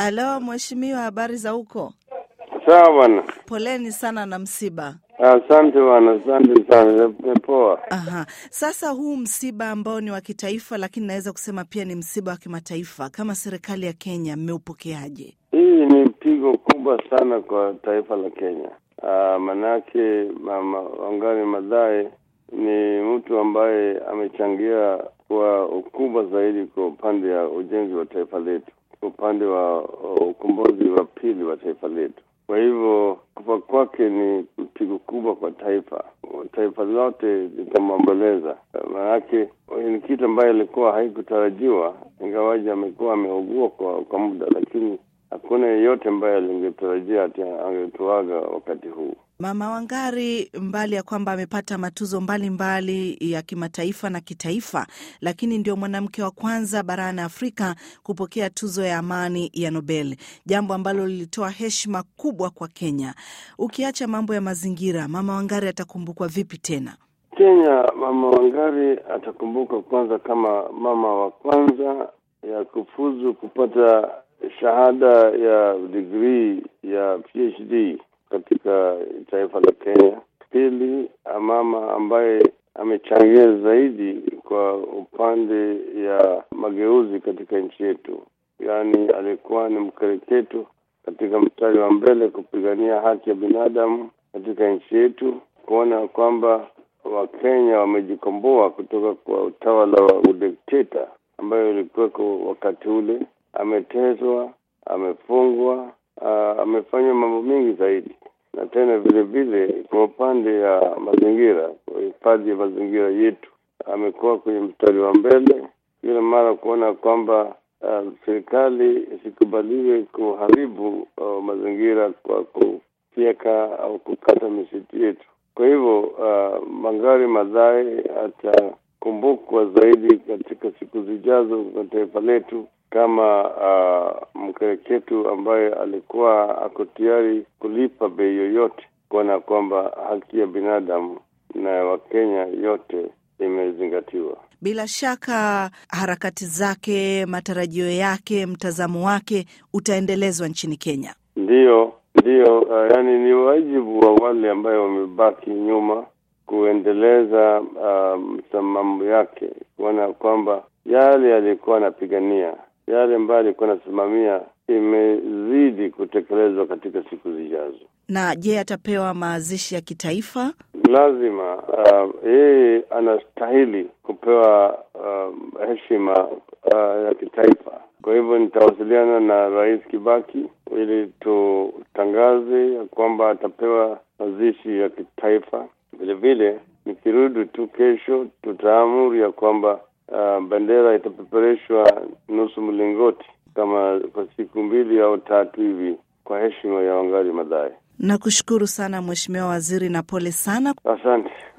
Alo, mheshimiwa, habari za huko? Sawa bwana, Poleni sana na msiba. asante bwana, asante sana, poa. Aha. Sasa huu msiba ambao ni wa kitaifa, lakini naweza kusema pia ni msiba wa kimataifa, kama serikali ya Kenya mmeupokeaje? Hii ni pigo kubwa sana kwa taifa la Kenya. Ah, manake mama Wangari Maathai ni mtu ambaye amechangia kwa ukubwa zaidi kwa upande ya ujenzi wa taifa letu, kwa upande wa wa ukombozi wa pili wa taifa letu. Kwa hivyo kufa kwake ni pigo kubwa kwa taifa, taifa lote litamwomboleza. Maanake ni kitu ambayo ilikuwa haikutarajiwa, ingawaji amekuwa ameugua kwa, kwa muda, lakini hakuna yeyote ambaye alingetarajia ati angetuaga wakati huu. Mama Wangari, mbali ya kwamba amepata matuzo mbalimbali mbali ya kimataifa na kitaifa, lakini ndio mwanamke wa kwanza barani Afrika kupokea tuzo ya amani ya Nobel, jambo ambalo lilitoa heshima kubwa kwa Kenya. Ukiacha mambo ya mazingira, Mama Wangari atakumbukwa vipi tena? Kenya, Mama Wangari atakumbuka kwanza kama mama wa kwanza ya kufuzu kupata shahada ya digrii ya PhD katika taifa la Kenya. Pili, mama ambaye amechangia zaidi kwa upande ya mageuzi katika nchi yetu, yaani alikuwa ni mkereketo katika mstari wa mbele kupigania haki ya binadamu katika nchi yetu, kuona kwamba Wakenya wamejikomboa kutoka kwa utawala wa udikteta ambayo ilikuweko wakati ule. Ameteswa, amefungwa, uh, amefanya mambo mengi zaidi, na tena vile vile kwa upande ya mazingira, kwa hifadhi ya mazingira yetu amekuwa kwenye mstari wa mbele kila mara kuona kwamba uh, serikali isikubaliwe kuharibu uh, mazingira kwa kufyeka au kukata misitu yetu. Kwa hivyo uh, Wangari Maathai atakumbukwa zaidi katika siku zijazo kwa taifa letu kama uh, mkereketu ambaye alikuwa ako tayari kulipa bei yoyote kuona kwamba haki ya binadamu na Wakenya yote imezingatiwa. Bila shaka harakati zake, matarajio yake, mtazamo wake utaendelezwa nchini Kenya. Ndiyo, ndiyo. Uh, yani ni wajibu wa wale ambayo wamebaki nyuma kuendeleza msimamo uh, yake, kuona kwamba yale alikuwa anapigania, yale ambayo alikuwa anasimamia imezidi kutekelezwa katika siku zijazo. Na je, atapewa mazishi ya kitaifa? Lazima yeye uh, anastahili kupewa uh, heshima uh, ya kitaifa. Kwa hivyo nitawasiliana na Rais Kibaki ili tutangaze ya kwamba atapewa mazishi ya kitaifa. Vile vile nikirudi tu kesho, tutaamuru ya kwamba uh, bendera itapepereshwa nusu mlingoti kama kwa siku mbili au tatu hivi kwa heshima ya Wangari Maathai. Nakushukuru sana Mheshimiwa Waziri na pole sana. Asante.